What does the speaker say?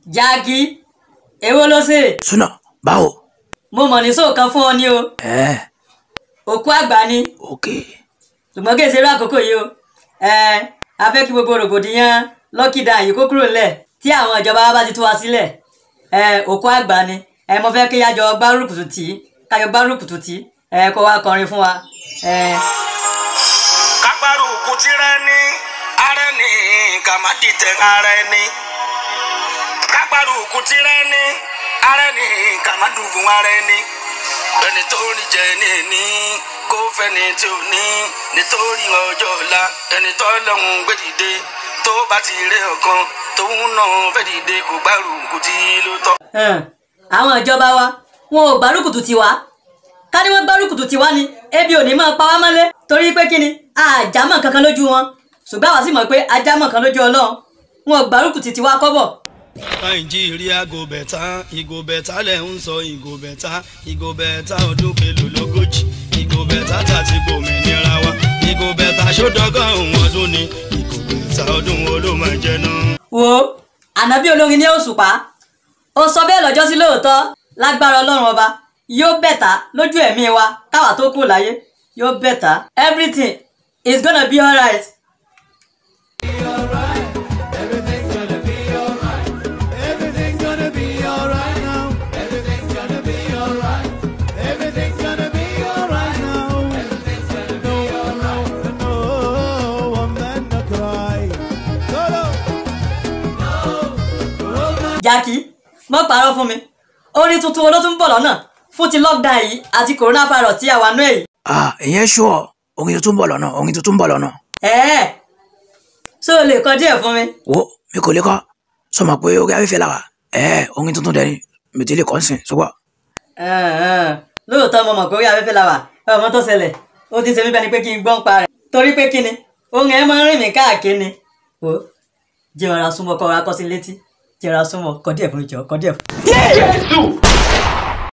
jákì èwo ló ṣe súnà báwo. mo mọ̀ ní sóòkan fún ọ ní o ẹ òkú àgbà ni òkè ṣùgbọ́n kí èsì rú àkókò yìí o ẹ a fẹ́ kí gbogbo rògbòdìyàn lọ́kìdá yìí kó kúrò ńlẹ̀ tí àwọn ìjọba wa bá ti tú wa sílẹ̀ ẹ òkú àgbà ni ẹ mo fẹ́ kí yájọ gbárùkùtù tì í kájọ gbárùkùtù tì í ẹ kó wá kọrin fún wa ẹ kágbárùkù tirẹ̀ ní ara ní kàmádìtẹ̀ ara ẹni kágbárùkù tirẹ̀ ní ara ní kàmádùgùn ara ẹni ẹni tó rí jẹ ní ní kó fẹ́ni tí ò ní nítorí ọjọ́ ọ̀la ẹni tó lọ́hùn gbé dìde tó bá ti rí ọ̀kan tóun náà fẹ́ dìde kó gbárùkù tí ló tọ́. hàn àwọn ìjọba wa wọn ò gbárùkùtù tiwa ká ní wọn gbárùkùtù tiwa ni ebi ò ní máa pa wá mọ́lé torí pé kí ni àjámọ̀ kankan lójú wọn ṣùgbọ́n àwa sì mọ̀ pé ajámọ̀ kan lójú ọlọ́run wọn ò gbárùkùtù tiwa kọ́bọ̀ nàìjíríà go bẹ̀tà ìgò bẹ̀tà lẹ̀ ń sọ ìgò bẹ̀tà ìgò bẹ̀tà ọdún kelo lógójì ìgò bẹ̀tà tàti gbòmìnira wa ìgò bẹ̀tà sódọ́gọ́rùn ọdún ni ìgò bẹ̀tà ọdún wo ló máa jẹ náà. wo ànábì olórin ní òṣùpá ó sọ bẹ́ẹ̀ lọ́jọ́ sí lóòótọ́ lágbára ọlọ́run ọba yóò bẹ̀tà lójú ẹ̀mí wa káwa tó kù láyé yóò bẹ̀tà everything is gonna be alright. Everything's gonna be alright. Everything's gonna be alright now. Everything's gonna be alright. Everything's gonna be alright now. Everything's gonna be alright. No, no, one man no cry. Solo. jákì mọ́ parọ́ fún mi orin tuntun wo ló tún ń bọ̀ lọ́nà fún ti lockdown yìí àti coronavirus tí a wà nú èyí. ah ìyẹn ṣùọ orin tuntun ń bọ̀ lọ́nà orin tuntun ń bọ̀ lọ́nà ẹ̀ẹ́ ṣé o lè kọ díẹ̀ fún mi. wo mi kò lè kọ́ sọmọ pé orí afẹ́fẹ́ la wà ẹ orin tuntun dẹni mi ti lè kọ́ sìn ṣùgbọ́n Ẹ̀hẹ̀n. lóòótọ́ mo mọ̀ pé orí afẹ́fẹ́ la wà ọmọ tó ṣẹlẹ̀ ó ti ṣe mí bẹ́ni pé kí n gbọ́n pa rẹ̀ torí pé kí ni ohun ẹ̀ máa ń rìn mí káàkiri ni. o jẹ́ ọ̀rá súnmọ́ kọ́ ọ̀rá kọ́ sí létí jẹ́ ọ̀rá súnmọ́ kọ́ díẹ̀ fún mi jọ kọ́ díẹ̀ fún mi.